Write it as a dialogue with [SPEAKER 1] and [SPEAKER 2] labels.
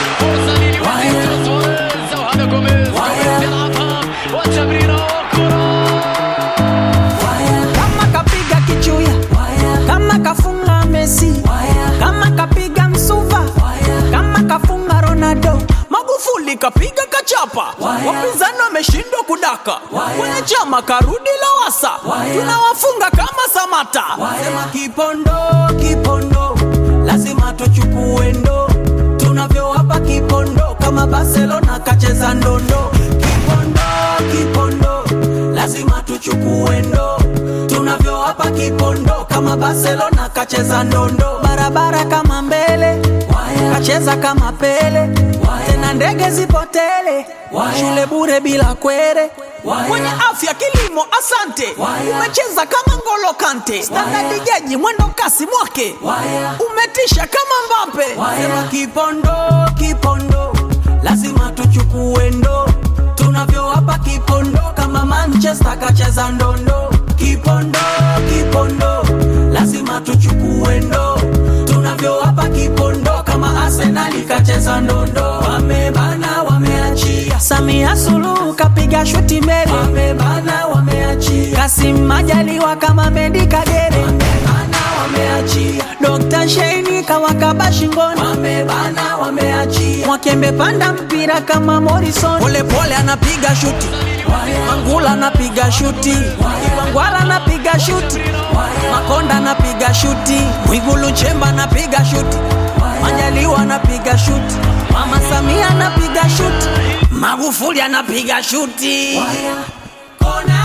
[SPEAKER 1] فرصة لليوفنتوس سواريز وهذا جوميز جوميز يلعبها وتمريرة وكرة
[SPEAKER 2] kama kapiga kichuya kama kafunga Messi kama kapiga msuva kama kafunga Ronaldo Magufuli kapiga kachapa wapinzani wameshindwa kudaka kwenye chama karudi Lowassa tunawafunga kama Samata sema kipondo kipondo lazima tuchukue ndo tunavyowapa kipondo kama Barcelona kacheza ndondo kipondo kipondo lazima tuchukue ndo tunavyowapa kipondo kama Barcelona kacheza ndondo barabara kama mbele kacheza kama Pele tena ndege zipotele shule bure bila kwere mwenye afya kilimo asante umecheza kama Ngolo Kante standard jaji mwendo kasi mwake umetisha kama Mbappe sema kipondo kipondo lazima tuchukue ndo tunavyowapa kipondo kama Manchester kacheza ndondo kipondo kipondo lazima tuchukue ndo tunavyowapa kipondo kama Arsenal kacheza ndondo wamebana wameachia Samia Suluhu kapiga shuti mbele wamebana wameachia Kasim Majaliwa kama Mendi Kagere wamebana wameachia Dr. Sheini kawakaba shingoni wamebana wameachia Mwakembe panda mpira kama Morrison pole pole anapiga shuti Mangula anapiga shuti Iwangwala anapiga shuti Makonda anapiga shuti Mwigulu Nchemba anapiga shuti Majaliwa anapiga shuti Mama Samia anapiga shuti Magufuli anapiga shuti Kona